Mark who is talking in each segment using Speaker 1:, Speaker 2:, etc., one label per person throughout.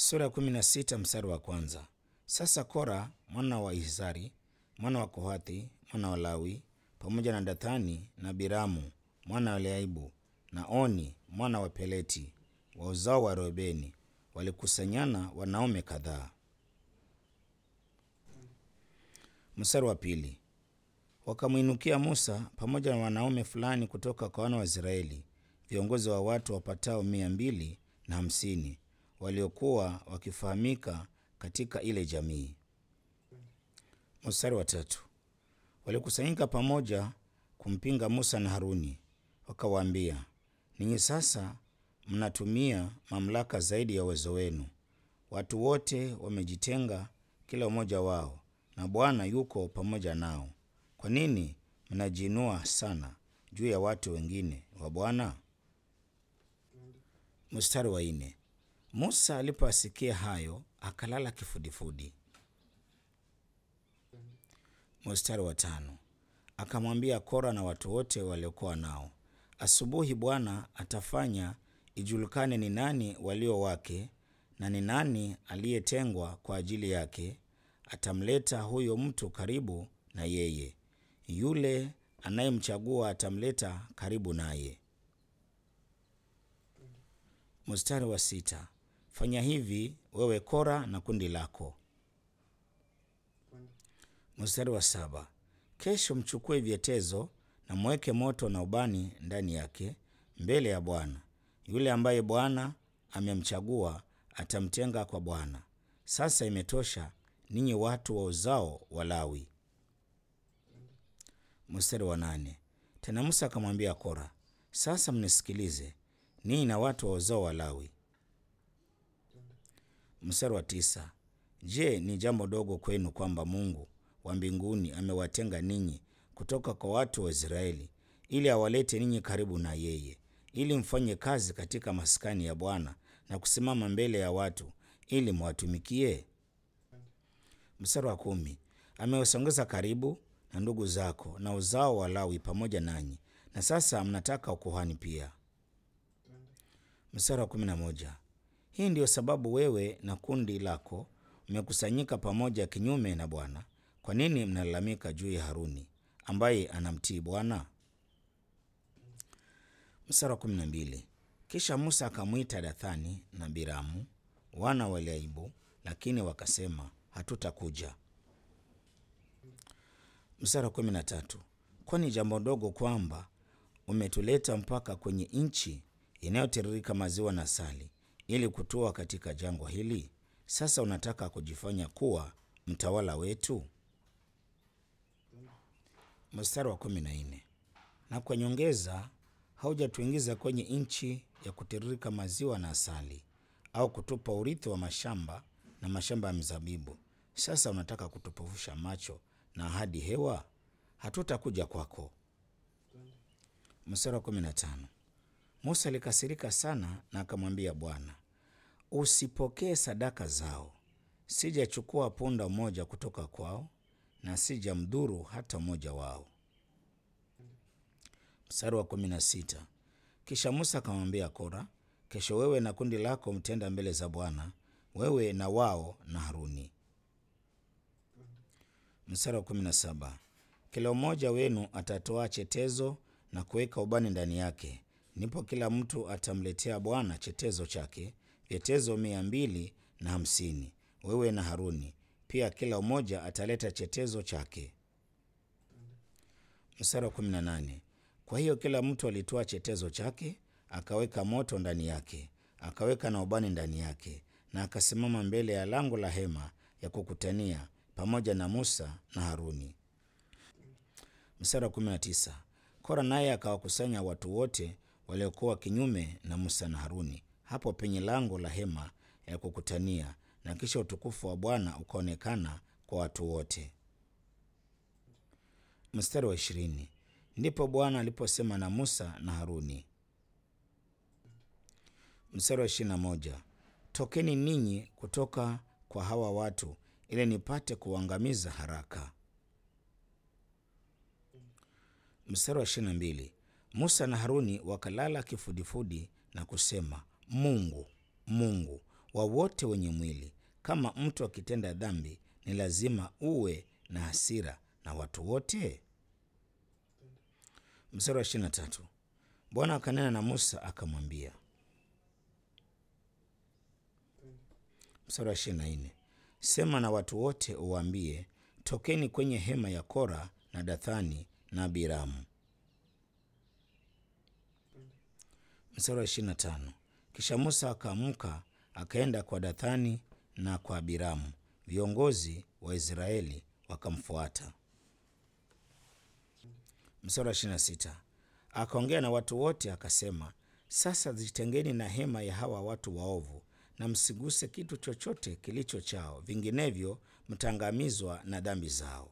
Speaker 1: Sura ya kumi na sita mstari wa kwanza. Sasa Kora mwana wa Izhari mwana wa Kohathi mwana wa Lawi pamoja na Dathani na Biramu mwana wa Leaibu na Oni mwana wa Peleti wa uzao wa Reubeni walikusanyana wanaume kadhaa. Mstari wa pili. Wakamwinukia Musa pamoja na wanaume fulani kutoka kwa wana wa Israeli, viongozi wa watu wapatao mia mbili na hamsini waliokuwa wakifahamika katika ile jamii. Mstari wa tatu. Walikusanyika pamoja kumpinga Musa na Haruni, wakawaambia, ninyi sasa mnatumia mamlaka zaidi ya uwezo wenu. Watu wote wamejitenga kila mmoja wao, na Bwana yuko pamoja nao. Kwa nini mnajiinua sana juu ya watu wengine wa Bwana? Mstari wa nne. Musa alipoasikia hayo akalala kifudifudi. Mstari wa tano. Akamwambia Kora na watu wote waliokuwa nao, asubuhi Bwana atafanya ijulikane ni nani walio wake na ni nani aliyetengwa kwa ajili yake. Atamleta huyo mtu karibu na yeye, yule anayemchagua atamleta karibu naye. Mstari wa sita. Fanya hivi wewe Kora na kundi lako. Mstari wa saba. Kesho mchukue vyetezo na mweke moto na ubani ndani yake mbele ya Bwana. Yule ambaye Bwana amemchagua atamtenga kwa Bwana. Sasa imetosha, ninyi watu wa uzao wa Lawi. Mstari wa nane. Tena Musa akamwambia Kora, sasa mnisikilize ninyi na watu wa uzao wa Lawi. Mstari wa tisa. Je, ni jambo dogo kwenu kwamba Mungu wa mbinguni amewatenga ninyi kutoka kwa watu wa Israeli ili awalete ninyi karibu na yeye, ili mfanye kazi katika maskani ya Bwana na kusimama mbele ya watu ili mwatumikie? Mstari wa kumi. Amewasongeza karibu na ndugu zako na uzao wa Lawi pamoja nanyi, na sasa mnataka ukuhani pia. Mstari wa kumi na moja. Hii ndiyo sababu wewe na kundi lako mmekusanyika pamoja kinyume na Bwana. Kwa nini mnalalamika juu ya Haruni ambaye anamtii Bwana? Mstari wa kumi na mbili. Kisha Musa akamwita Dathani na Biramu wana wa Eliabu, lakini wakasema hatutakuja. Mstari wa kumi na tatu. Kwani jambo dogo kwamba umetuleta mpaka kwenye nchi inayotiririka maziwa na asali ili kutua katika jangwa hili? Sasa unataka kujifanya kuwa mtawala wetu? Mstari wa kumi na nne. Na kwa nyongeza, haujatuingiza kwenye nchi ya kutiririka maziwa na asali, au kutupa urithi wa mashamba na mashamba ya mizabibu. Sasa unataka kutupofusha macho na ahadi hewa? Hatutakuja kwako. Mstari wa kumi na tano. Musa alikasirika sana na akamwambia Bwana, usipokee sadaka zao. Sijachukua punda mmoja kutoka kwao na sijamdhuru hata mmoja wao. Mstari wa kumi na sita. Kisha Musa akamwambia Kora, kesho wewe na kundi lako mtenda mbele za Bwana, wewe na wao na Haruni. Mstari wa kumi na saba. Kila mmoja wenu atatoa chetezo na kuweka ubani ndani yake, ndipo kila mtu atamletea Bwana chetezo chake, vyetezo mia mbili na hamsini, wewe na Haruni pia kila mmoja ataleta chetezo chake. Mstari wa kumi na nane. Kwa hiyo kila mtu alitoa chetezo chake, akaweka moto ndani yake, akaweka na ubani ndani yake, na akasimama mbele ya lango la hema ya kukutania pamoja na Musa na Haruni. Mstari wa kumi na tisa. Kora naye akawakusanya watu wote waliokuwa kinyume na Musa na Haruni hapo penye lango la hema ya kukutania, na kisha utukufu wa Bwana ukaonekana kwa watu wote. Mstari wa ishirini. Ndipo Bwana aliposema na Musa na Haruni. Mstari wa ishirini na moja. Tokeni ninyi kutoka kwa hawa watu ili nipate kuangamiza haraka. Mstari wa ishirini na mbili. Musa na Haruni wakalala kifudifudi na kusema, Mungu, Mungu, wa wote wenye mwili. Kama mtu akitenda dhambi, ni lazima uwe na hasira na watu wote. Mstari wa ishirini na tatu Bwana akanena na Musa akamwambia. Mstari wa ishirini na nne sema na watu wote uwaambie, tokeni kwenye hema ya Kora na Dathani na Abiramu. Mstari wa ishirini na tano kisha Musa akaamka akaenda kwa Dathani na kwa Abiramu, viongozi wa Israeli wakamfuata. Mstari wa ishirini na sita akaongea na watu wote akasema, sasa jitengeni na hema ya hawa watu waovu, na msiguse kitu chochote kilicho chao, vinginevyo mtaangamizwa na dhambi zao.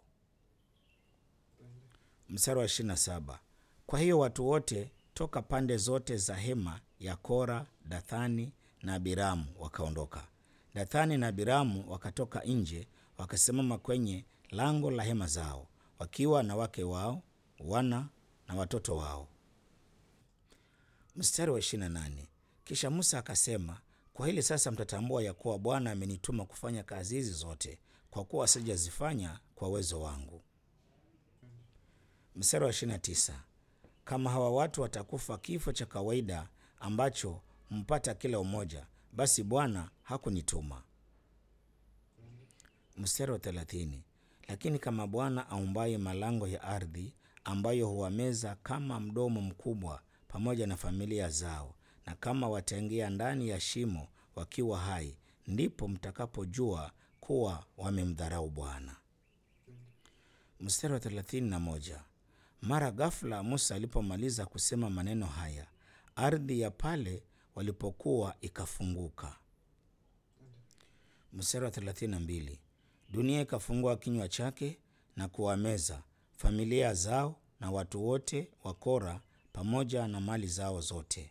Speaker 1: Mstari wa ishirini na saba kwa hiyo watu wote toka pande zote za hema ya Kora, Dathani na Abiramu wakaondoka. Dathani na Abiramu wakatoka nje, wakasimama kwenye lango la hema zao, wakiwa na wake wao, wana na watoto wao. Mstari wa 28 kisha Musa akasema, kwa hili sasa mtatambua ya kuwa Bwana amenituma kufanya kazi hizi zote, kwa kuwa sijazifanya kwa uwezo wangu. Mstari wa 29 kama hawa watu watakufa kifo cha kawaida ambacho mpata kila umoja, basi Bwana hakunituma. Mstari wa thelathini lakini kama Bwana aumbaye malango ya ardhi ambayo huwameza kama mdomo mkubwa pamoja na familia zao, na kama wataingia ndani ya shimo wakiwa hai, ndipo mtakapojua kuwa wamemdharau Bwana. Mstari wa thelathini na moja mara ghafula Musa alipomaliza kusema maneno haya, ardhi ya pale walipokuwa ikafunguka. Mstari wa 32 dunia ikafungua kinywa chake na kuwameza familia zao na watu wote wa Kora pamoja na mali zao zote.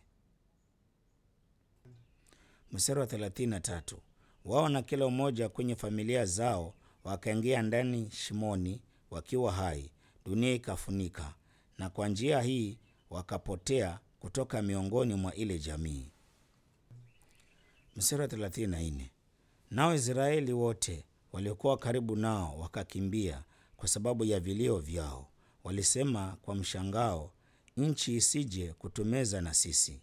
Speaker 1: Mstari wa 33 wao na kila mmoja kwenye familia zao wakaingia ndani shimoni wakiwa hai dunia ikafunika, na kwa njia hii wakapotea kutoka miongoni mwa ile jamii. Mstari wa 34 nao Israeli wote waliokuwa karibu nao wakakimbia kwa sababu ya vilio vyao, walisema kwa mshangao, nchi isije kutumeza na sisi.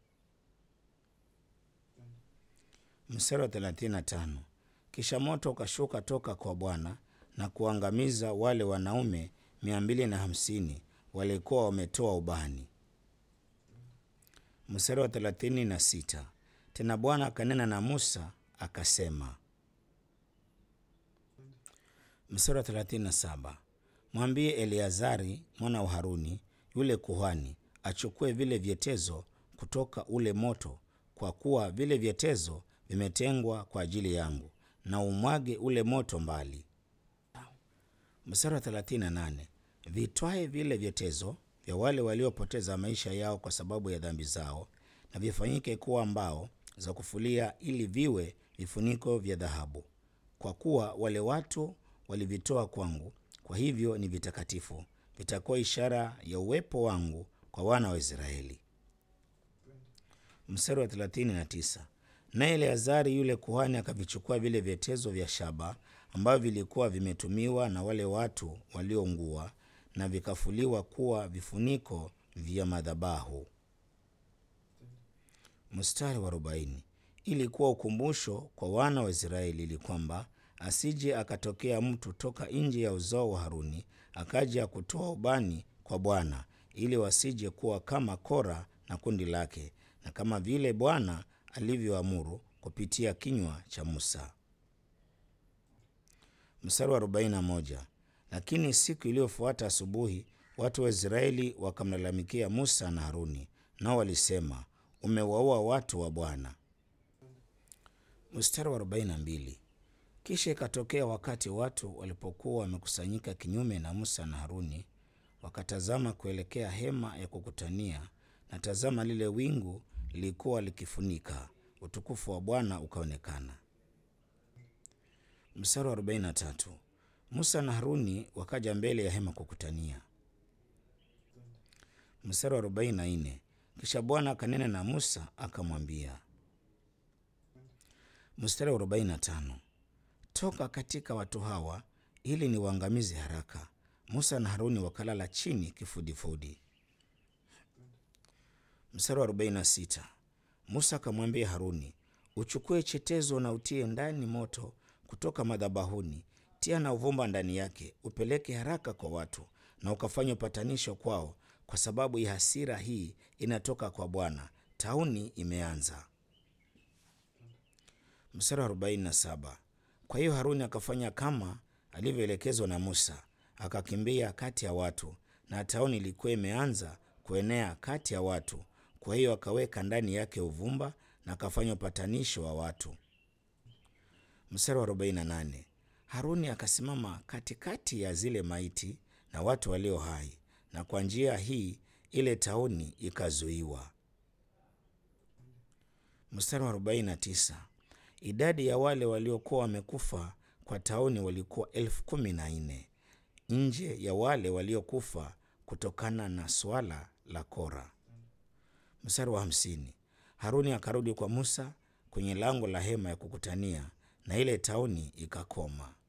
Speaker 1: Mstari wa 35 kisha moto ukashuka toka kwa Bwana na kuangamiza wale wanaume mia mbili na hamsini walikuwa wametoa ubani. Mstari wa thelathini na sita tena Bwana akanena na Musa akasema. Mstari wa thelathini na saba mwambie Eleazari mwana wa Haruni yule kuhani achukue vile vyetezo kutoka ule moto, kwa kuwa vile vyetezo vimetengwa kwa ajili yangu, na umwage ule moto mbali. Mstari wa 38 vitwae vile vyetezo vya wale waliopoteza maisha yao kwa sababu ya dhambi zao, na vifanyike kuwa mbao za kufulia, ili viwe vifuniko vya dhahabu, kwa kuwa wale watu walivitoa kwangu, kwa hivyo ni vitakatifu, vitakuwa ishara ya uwepo wangu kwa wana wa Israeli. Mstari wa 39 naye Eleazari yule kuhani akavichukua vile vyetezo vya shaba ambavyo vilikuwa vimetumiwa na wale watu walioungua na vikafuliwa kuwa vifuniko vya madhabahu. Mstari wa arobaini ili kuwa ukumbusho kwa wana wa Israeli, ili kwamba asije akatokea mtu toka nje ya uzao wa Haruni akaja kutoa ubani kwa Bwana, ili wasije kuwa kama Kora na kundi lake, na kama vile Bwana alivyoamuru kupitia kinywa cha Musa. Mstari wa 41 lakini siku iliyofuata asubuhi, watu wa Israeli wakamlalamikia Musa na Haruni, nao walisema, umewaua watu wa Bwana. Mstari wa 42 kisha ikatokea wakati watu walipokuwa wamekusanyika kinyume na Musa na Haruni, wakatazama kuelekea hema ya kukutania, na tazama, lile wingu lilikuwa likifunika, utukufu wa Bwana ukaonekana. Mstari wa 43 Musa na Haruni wakaja mbele ya hema kukutania. Mstari wa 44 kisha Bwana akanena na Musa akamwambia. Mstari wa 45, toka katika watu hawa ili niwaangamize haraka. Musa na Haruni wakalala chini kifudifudi. Mstari wa 46, Musa akamwambia Haruni, uchukue chetezo na utie ndani moto kutoka madhabahuni, tia na uvumba ndani yake, upeleke haraka kwa watu na ukafanya upatanisho kwao, kwa sababu ya hasira hii inatoka kwa Bwana, tauni imeanza. Mstari wa 47, kwa hiyo Haruni akafanya kama alivyoelekezwa na Musa, akakimbia kati ya watu, na tauni ilikuwa imeanza kuenea kati ya watu. Kwa hiyo akaweka ndani yake uvumba na akafanya upatanisho wa watu. Mstari wa 48, Haruni akasimama katikati ya zile maiti na watu walio hai, na kwa njia hii ile tauni ikazuiwa. Mstari wa 49, idadi ya wale waliokuwa wamekufa kwa tauni walikuwa elfu kumi na nne nje ya wale waliokufa kutokana na swala la Kora. Mstari wa hamsini, Haruni akarudi kwa Musa kwenye lango la hema ya kukutania na ile tauni ikakoma.